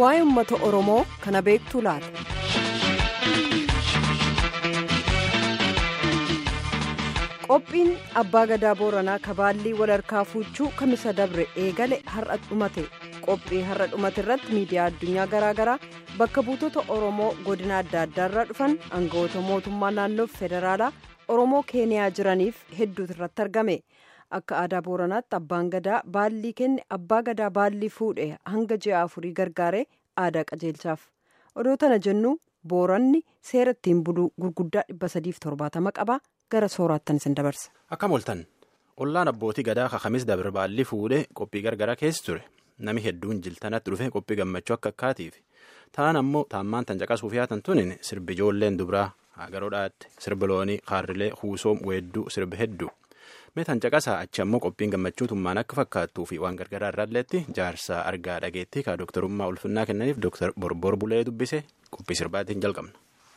waa'ee uummata oromoo kana beektu laata. qophiin abbaa gadaa booranaa kabaallii walharkaa fuuchuu kamisa dabre eegale har'a dhumate qophii har'a dhumate irratti miidiyaa addunyaa garaagaraa bakka buutota oromoo godina adda addaarraa dhufan aangawoota mootummaa naannoo federaalaa oromoo keeniyaa jiraniif hedduutu irratti argame akka aadaa booranaatti abbaan gadaa baallii kenne abbaa gadaa baallii fuudhe hanga ji'a afurii gargaare aadaa qajeelchaaf odoo tana jennu booranni seera ittiin buluu gurguddaa dhibba sadiif torbaatama qaba gara sooraattan isin dabarsa. Akkam ooltan ollaan abbootii gadaa kakamis dabre baallii fuudhee qophii gargaraa keessa ture nami hedduun jiltanatti dhufe qophii gammachuu akka akkaatiif ta'an ammoo taammaan tan caqasuuf yaatan tunin sirbi ijoolleen dubraa hagaroodhaatti sirbi loonii kaarrilee huusoom weedduu sirbi hedduu mee tan caqasaa achi ammoo qophiin gammachuu tummaan akka fakkaattuu fi waan gargaraa irraalleetti jaarsaa argaa dhageettii kaa dooktarummaa ulfinnaa kennaniif dooktar borbor bulee dubbise qophii sirbaatiin jalqabna.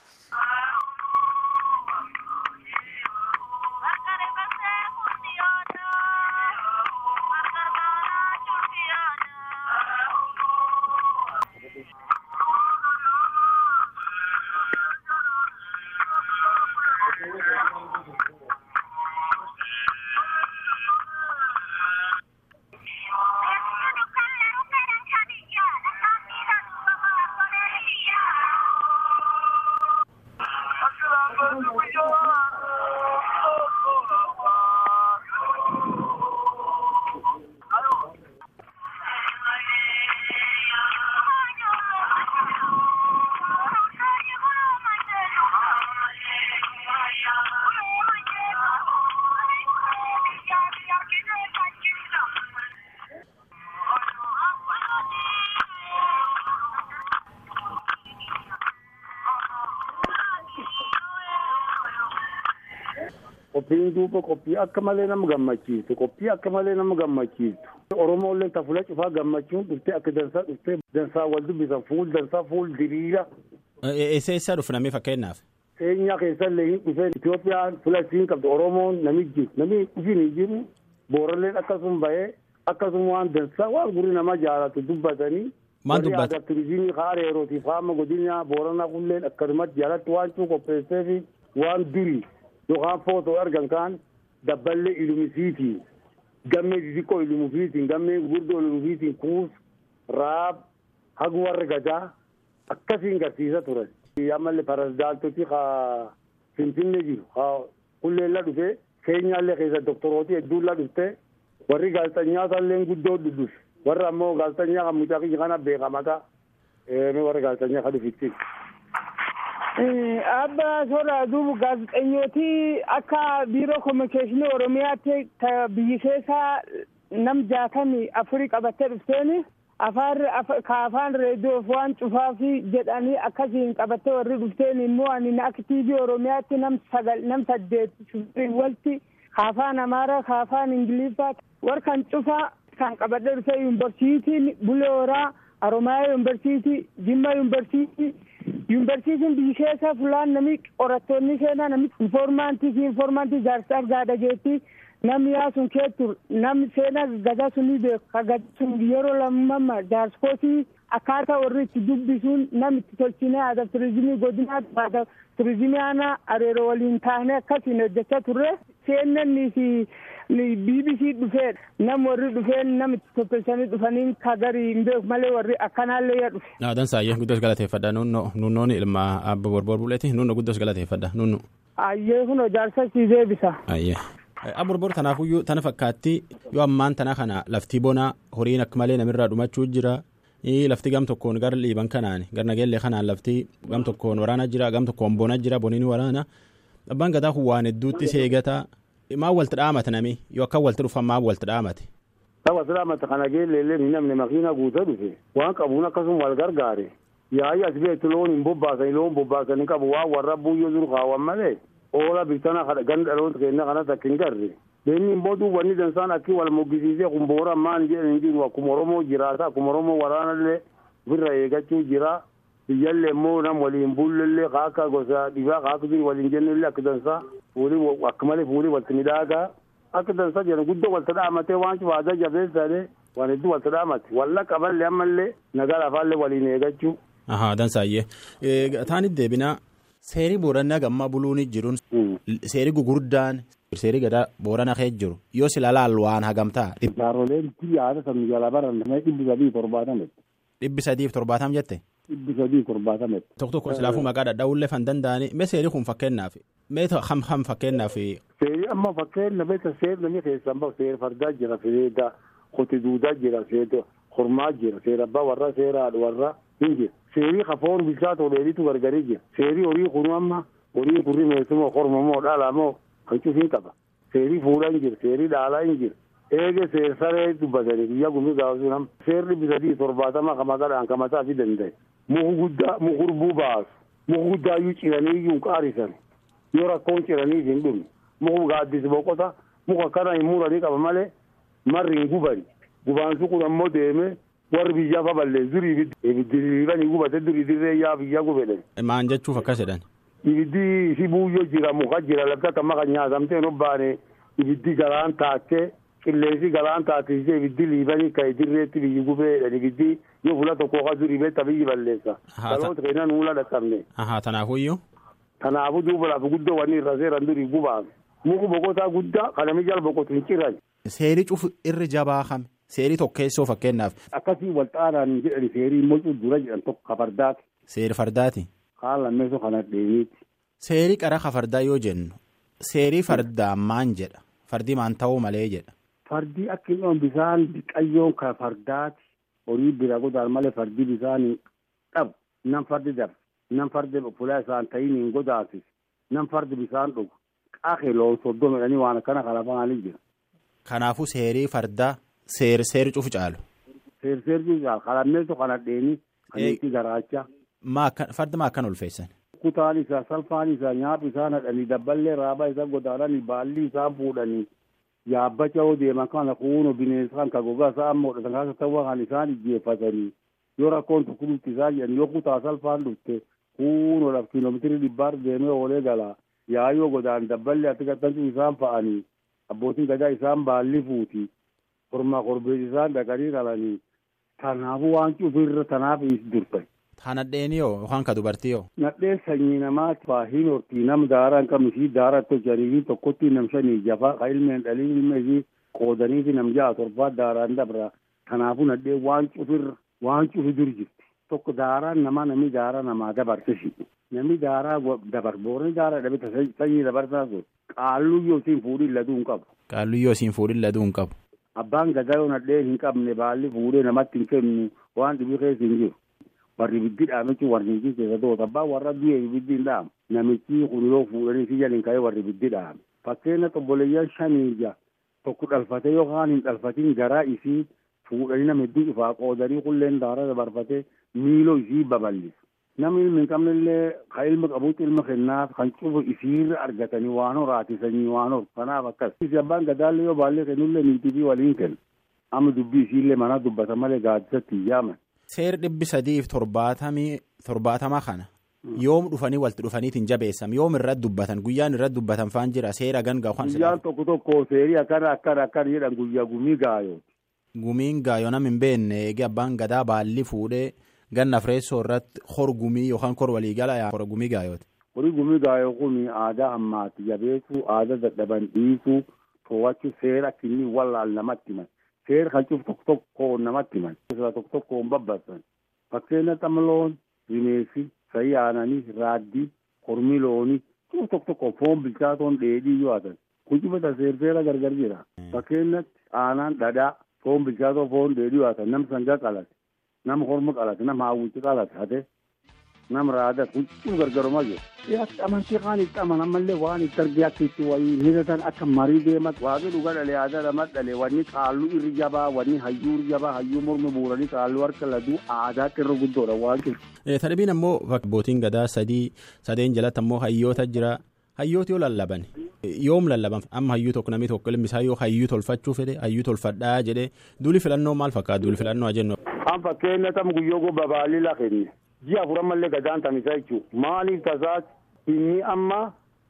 Qophiin duuba qophii akka malee nama gammachiisu qophii akka malee nama gammachiisu Oromooleen tafula cufaa gammachuun dhuftee akka dansaa dhuftee dansaa wal dubbisan fuul dansaa fuul diriira. Eessa eessa dhufu namni fakkeenyaaf? Keenyaa keessallee hin dhufee Itoophiyaan filasiin qabdu Oromoon namichi namni dhufin hin jiru booralleen akkasuma bahee akkasuma waan dansaa waan gurri nama jaalatu dubbatanii. Maal dubbata? Warri aadaa turizimii haara yerootiif haama godina booranaa kulleen akkasumatti jaalatti waan cuu qopheessee fi waan durii. yookaan footoo argan kaan dabballee ilumisiitiin gammee xixiqqoo ilumufiitiin gammee gurguddoo ilumufiitiin kuus raab hagu warra gadaa akkasiin garsiisa turan. ammallee parasdaaltoti ka finfinnee jiru ka kulleella dhufee keenyaallee keessa doktorooti hedduulla dhufte warri gaazexanyaatallee guddoo dhufe warra ammoo gaazexanyaa kan mucaa kiyya kana beekamata warra gaazexanyaa kan dhufitti. Abba soora duuba gaazexeessitooti akka biiroo kominikeeshinii Oromiyaatti biyyi keessaa nam jaatamii afurii qabattee dhufteen ka afaan reediyoof waan cufaaf jedhanii akkasiin qabattee warri dhufteen immoo ani akka tiivii Oromiyaatti nam sagal nam saddeet walti ka afaan Amaaraa ka afaan Ingiliffaa warra kan cufaa kan qabadhee dhufe yuunivarsiitiin Bulee Horaa Oromiyaa yuunivarsiitii Jimma yuunivarsiitii. yuunivarsiitiin biyyi keessa fulaan namni qorattoonni seenaa namni infoormaantii fi infoormaantii jaarsa argaa dhageetti namni yaa sun keettu namni seenaa gadaa sunii beeku ka gadaa sun yeroo lammamma jaarskootii akkaataa warri itti dubbisuun namni itti tolchinee aadaa turizimii godinaatti aadaa turizimii aanaa areeroo waliin taanee akkasiin hojjechaa turre seennannii fi BBC dhufee nam warri dhufee nam itti toppilsanii dhufanii ka garii hin beeku malee warri akkanaallee yaa dhufe. Naadan saayyee guddoos galateeffadha nunnoon ilma abba borbor buleeti nunno guddoos galateeffadha nunnu. Ayyee kun jaarsa si deebisa. Ayyee. Aborbor tanaafuyyuu tana fakkaatti yoo ammaan tana kana laftii bonaa horiin akka malee namirraa dhumachuu jira. lafti gam tokkoon gara liiban kanaan gara nageellee kanaan lafti gam tokkoon waraana jira gam tokkoon bona jira boniin waraana abbaan gadaa kun waan hedduutti seegata maa walti dhaamate nami yoo akka walti dhufan maa walti dhaamate. Tapha silaamata kana geelleellee ni namni makiina guutaa dhufe waan qabuun akkasuma wal gargaare yaa'i as beektu loon hin bobbaasani loon bobbaasanii qabu waan warra buuyyoo jiru kaawwan malee oola biftana ganda dhaloota keenya kanas akka hin garre. Beenni immoo duuba inni dansaan akki wal moggisiisee kun boora maan jedhan hin jiru akkuma Oromoo jiraata akkuma Oromoo waraanallee ofirra eeggachuu jira. Biyyallee immoo nam waliin bullellee ka akka gosa dhibaa ka akka waliin jennellee akka dansaa fuulii akka malee fuulii walti midhaagaa akka dansaa jedhan guddoo walta dhaamatee waan cufaataa jabeessaadhe waan hedduu wal sadhaamatti walla qaballee ammallee nagaa lafaallee waliin eegachuu. Ahaa dansaayyee taanit deebinaa seerii boorannaa gammaa buluun jiruun seerii gugurdaan seerii gadaa boorana kee jiru yoo sila laal waan hagamtaa. Jaaroleen yaada samii jala baran dhibbi sadii torbaatame. Dhibbi sadiif torbaatam jette. Dhibbi sadii torbaatame. Tokko tokko silaafuu maqaa dhadhaa'ullee fan danda'anii mee seerii kun fakkeenyaaf mee ham ham fakkeenyaaf. Seerii amma fakkeenya beekta seerri namni keessan bahu seera fardaa jira seera kooti duudaa jira seera hormaa jira seera abbaa warra seera haadha warra hin jira. Seerii kafoon bilchaa toleelitu gargarii jira. Seerii horii kunu amma horii kurri meessumoo korma moo dhala moo kan cufiin qaba. Seerii fuudhaa hin jiru seerii dhaalaa hin jiru. Eege seer saree dubbatanii guyyaa gumii gaafasuun amma seerri bisadii torbaatama kamaqadhaan kamataa fi danda'e. Muku guddaa mukurbuu baasu. Muku guddaa iyyuu ciranii iyyuu qaarisan. Yoo rakkoon ciranii hin dhumne. Muku gaaddisi boqota muka kana hin muranii qaba malee marri hin gubani. Gubaansu kun ammoo deemee warri biyyaa fa balleessu durii ibiddi ibiddi gubate durii dirree yaa biyyaa gubedhan. Maan jechuuf akkas jedhan. Ibiddi si buuyyoo jira muka jira lafti akka maka nyaatamtee hin obbaane ibiddi galaan taakkee qilleensi galaan taatise ibiddi liibanii ka'e dirreetti biyyi gubeedhan ibiddi yoo fuula tokko ka durii beetta biyyi balleessa. Dhaloota keenya nuula dhaqqabne. Ahaa tanaafuyyuu. Kanaafuu duuba lafa guddoo wanni irra seeran durii gubaame. Muku boqotaa guddaa kanami jala boqotu hin ciran. Seerii cufu irri jabaa kame. Seerii tokkeessoo fakkeenyaaf. Akkasii wal xaaraan jedhani seerii immoo dura jedhan tokko kafardaati. Seeri fardaati. Kaan lammeessoo kana dheeniiti. Seerii qara kafardaa yoo jennu seerii fardaa maan jedha fardii maan ta'uu malee jedha. Fardii akka inni bisaan biqayyoon kafardaati horii bira godaan malee fardii bisaan dhabu nam fardi dabre nam fardi fulaa isaan ta'iin hin godaasis nam fardi bisaan dhugu qaaqee loon soddoma jedhanii waan akkana kalafaanii jira. Kanaafuu seerii fardaa seer seeri cufu caalu. Seer seer cufu caalu kalammeessoo kana dheeni kan itti garaachaa. Farda maa akkan ulfeessan. Kutaan isaa salphaan isaa nyaaphi isaa nadhanii dabballee raabaa isaa godaananii baalli isaa fuudhanii yaabbacha yoo deeman kana kunuun bineensa kan gogaa isaa amma hodhatan kaasa ta'uu kan isaan ijjeeffatanii yoo rakkoon tokko dhufti isaa jedhan yoo kutaa salphaan dhufte kunuun laf kiiloomeetirii dhibbaar deemee oolee gala yaayoo godaan dabballee ati gattantu isaan fa'anii abbootiin gadaa isaan baalli fuuti kormaa korbees isaan dhaqanii qalanii kanaafuu waan cufirra tanaaf durte. Haa nadheenii hoo yookaan ka dubartii hoo. Nadheen sanyii namaati faahiin hortii nam daaraa hin qabne ishii daaraa tolchanii fi tokkotti nam shanii jafaa ka ilmeen dhalii ilma ishii qoodanii fi nam ja'a torbaa daaraan dabra. Kanaafuu nadheen waan cufirra waan cufi dur jirti. Tokko daaraan namaa namni daaraa namaa dabarse shi. Namni daaraa dabar boorni daaraa dhabee sanyii dabarsaa sun qaalluyyoo siin fuudhin laduu hin qabu. Qaalluyyoo siin fuudhin laduu hin qabu. Abbaan gadaa yoo nadheen hin qabne baalli fuudhee namatti hin kennu waan dhibii keessa hin jiru. warri ibiddi dhaamichi warri ibiddi keessa toota abbaa warra du'e ibiddi hin dhaamu namichi kun yoo fuudhanii si jalin ka'ee warri ibiddi dhaame fakkeenya xobboleeyyan shanii ija tokko dhalfatee yookaan hin dhalfatin garaa isii fuudhanii nama hedduu ifaa qoodanii qulleen daara dabarfatee miiloo isii babal'isu namni ilmi hin qabnellee kan ilma qabuutti ilma kennaaf kan cufu isiirra argatanii waan horaatisanii waan hor kanaaf akkas isi abbaan gadaallee yoo baallee kennullee niitii fi waliin kenna amma dubbii isiillee mana dubbata malee gaaddisatti hin yaaman. Seer dhibbi sadiif torbaatamii torbaatama kana yoom dhufanii walitti dhufaniitiin jabeessam yoom irratti dubbatan guyyaan irratti dubbatan faan jira seera ganga kan guyyaan tokko tokko seerii akkana akkana akkana jedhan guyyaa gumii gaayooti. Gumiin gaayoo nam hin beekne eegee abbaan gadaa baalli fuudhee ganna fireessoo irratti hor gumii yookaan kor waliigala hor gumii gaayooti. Horii gumii gaayoo kun aadaa ammaati jabeessuu aadaa dadhaban dhiisuu to'achuu seera kinni wallaan namatti himan. seer kan cufu tokko tokko namatti himan. tokko tokko hin babbasan. Fakkeenya xamloon, bineensi, sa'i aananii, raaddii, kormii loonii, cufu tokko tokko foon bilchaatoon dheedhii yoo haatan. Kun cufata seera gargar jira. Fakkeenyatti aanaan dhadhaa, foon bilchaatoo foon dheedhii yoo haatan, nam sangaa qalate, nam korma qalate, nam hawwichi qalate hate. nam raada huccuu gargarumaa jiru. Akka amantii kaan itti amanammallee waan itti argee akka itti waliin hiratan akka marii deemat waaqni dhuga dhalee aadaa lama dhalee wanni qaalluu irri jabaa wanni hayyuu irri jabaa hayyuu morma buuranii qaalluu harka laduu aadaa irra guddoodha waan jiru. Tadhibiin ammoo abbootiin gadaa sadii sadeen jalatti ammoo hayyoota jira. Hayyooti yoo lallaban yoom lallaban amma hayyuu tokko namni tokko limbisaa yoo hayyuu tolfachuu fedhe hayyuu tolfadhaa jedhee duuli filannoo maal fakkaata duuli filannoo jennu. An fakkeenya tam guyyoo gobba baalii lafenne. ji'a afurammallee gadaan tamisa jechuudha maaliif tasaas inni amma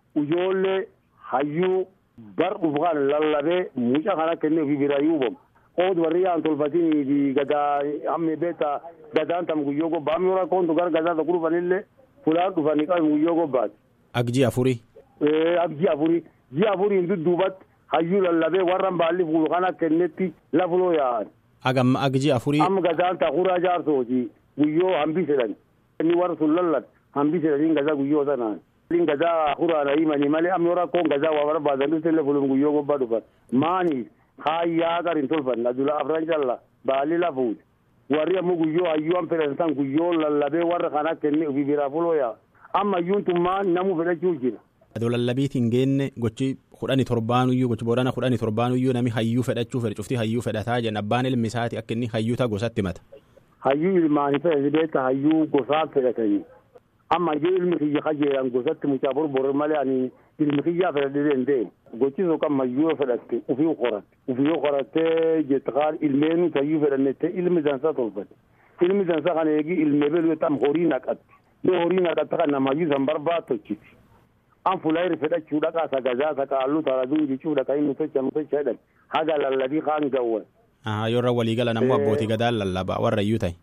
ijoollee hayyuu bar dhufu kan lallabee mucaa kana kennee ofii bira yuubamu ood warri yaan tolfatini fi gadaa hammi beeta gadaan tam guyyoo gobbaa hammi warra koontu gara gadaa tokko dhufanillee fulaan dhufanii qabu guyyoo gobbaati. Agji afurii. Agji afurii ji'a afuriin dudduubatti hayyuu lallabee warra baalli fuulu kana kennetti lafuloo yaa'an. Agam agji afurii. Amma gadaan takuraa jaarsooti guyyoo hambisedhan inni warra sun lallan hambisedhaniin gadaa guyyoo sanaan. Inni gadaa kuraan himanii malee amma yoo rakkoon gadaa waa barbaadan dhufte illee fulum guyyoo gobbaa dhufan maaniif haayyaa garin tolfan adula afran calla baalli lafuuti warri ammoo guyyoo hayyuu an fedhan san guyyoo lallabee warra kana kenne ofii biraa fuloo yaa amma hayyuun tummaan namuu fedhachuu jira. Adoo lallabiitiin geenne gochi kudhanii torbaanuyyuu gochi boodana kudhanii torbaanuyyuu nami hayyuu fedhachuu fedhe cuftii hayyuu fedhataa jenna abbaan ilmi isaati akka inni hayyuu ta'a gosatti mata. Hayyuu ilmaanii fedhate beekta hayyuu gosaa fedhatanii amma hayyuu ilmi kiyya kajeelan gosatti mucaa borbor malee ani ilmi kiyyaa fedhadhee danda'e gochisu kan hayyuu fedhatte ufii qoratte ufii qorattee jette kaan ilmeenu hayyuu fedhannette ilmi dansa tolfate ilmi dansa kana eegi ilmee beelu tam horii naqatte yoo horii naqatte kan nama hayyuu san barbaattochiti. an fulayri fedhachuu dhaqaa sagazaa saqaalluu taraduu jechuu dhaqa inni tocha nu tocha jedhan haga lallabii kaan gawwan. Yoorra waliigalan ammoo abbootii gadaan lallabaa warra iyyuu ta'e.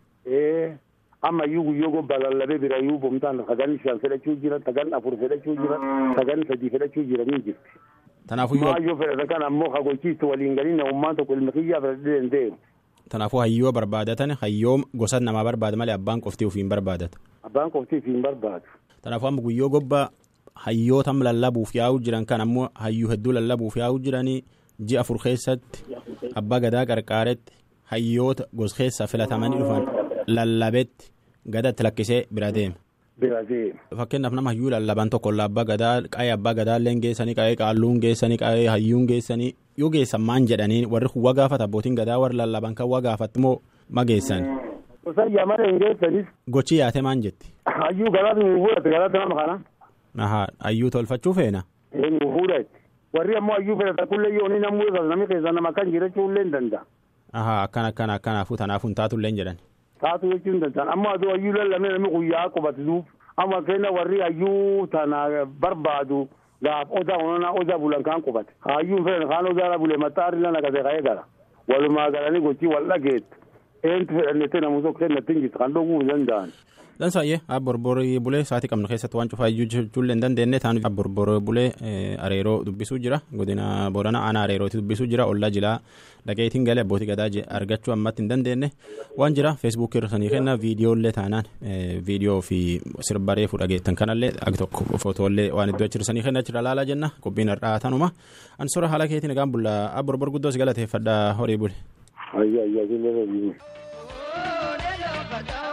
Amma iyyuu guyyoo gobbaa lallabee bira iyyuu bomtaan sagan shan fedhachuu jira sagan afur fedhachuu jira sagan sadii fedhachuu jira ni jirti. Kanaafuu yoo. Maayyoo fedhatan kan ammoo hagochiistu waliin galii namummaan tokko ilmi kiyyaa fedhadhee danda'e. Kanaafuu hayyoo barbaadatan hayyoo gosa namaa barbaada malee abbaan qoftii ofiin barbaadata. Abbaan qoftii ofiin barbaadu. Kanaafuu amma guyyoo gobbaa hayyootam lallabuuf yaa'uu jiran kan ammoo hayyuu hedduu lallabuuf yaa'uu jiranii ji'a afur keessatti abbaa gadaa qarqaaretti hayyoota gos keessaa filatamanii dhufan lallabetti gadatti lakkisee bira deema. Bira deema. Fakkeenyaaf nama hayyuu lallaban tokko abbaa gadaa qaayee abbaa gadaallee geessanii qaayee qaalluun geessanii qaayee hayyuun geessanii yoo geessan maan jedhanii warri kun waa gaafata abbootiin gadaa warri lallaban kan waa gaafatti moo ma geessan. Gosa yamana hin geessanis. Gochi yaate maan jetti. Hayyuu galaatu nu fuudhate galaatu nama kana. Ahaa hayyuu tolfachuu feena. Nu fuudhate. Warri ammoo hayyuu fedhatan kullee yoo ni namuu namni keessa nama kan jirachuu illee hin danda'a. Ahaa akkana akkana akkanaafuu tanaafuu hin taatu illee hin jedhan. Taatu jechuu hin danda'an amma aduu hayyuu lallabee namni guyyaa qubatuuf amma keenya warri hayyuu tana barbaadu gaaf odaa onana odaa bulan kaan qubate. Hayyuun fedhan kaan odaa bule maxxaarri lana gase ka'ee gara. Walumaa galanii gochii wal dhageettu. Eentu fedhannete namu tokko kennatti hin jirtu kan dhuguu hin danda'an. Dansaayee abborborii bulee sa'aatii qabnu keessatti waan cufaa iyyuu jechuullee hin dandeenye taan abborborii bulee areeroo dubbisuu jira godina boorana aanaa areerooti dubbisuu jira ollaa jilaa dhaqeetiin galee abbootii gadaa argachuu ammatti hin dandeenye waan jira feesbuukii irra sanii kenna viidiyoolee taanaan viidiyoo fi sirbaree fudhageettan kanallee ag tokko footoolee waan iddoo achirsanii kenna achirra laalaa jenna qophiin har'aa tanuma ansora haala keetiin egaan bulla abborbor guddoos galateeffadhaa horii bule. Ayyaa ayyaa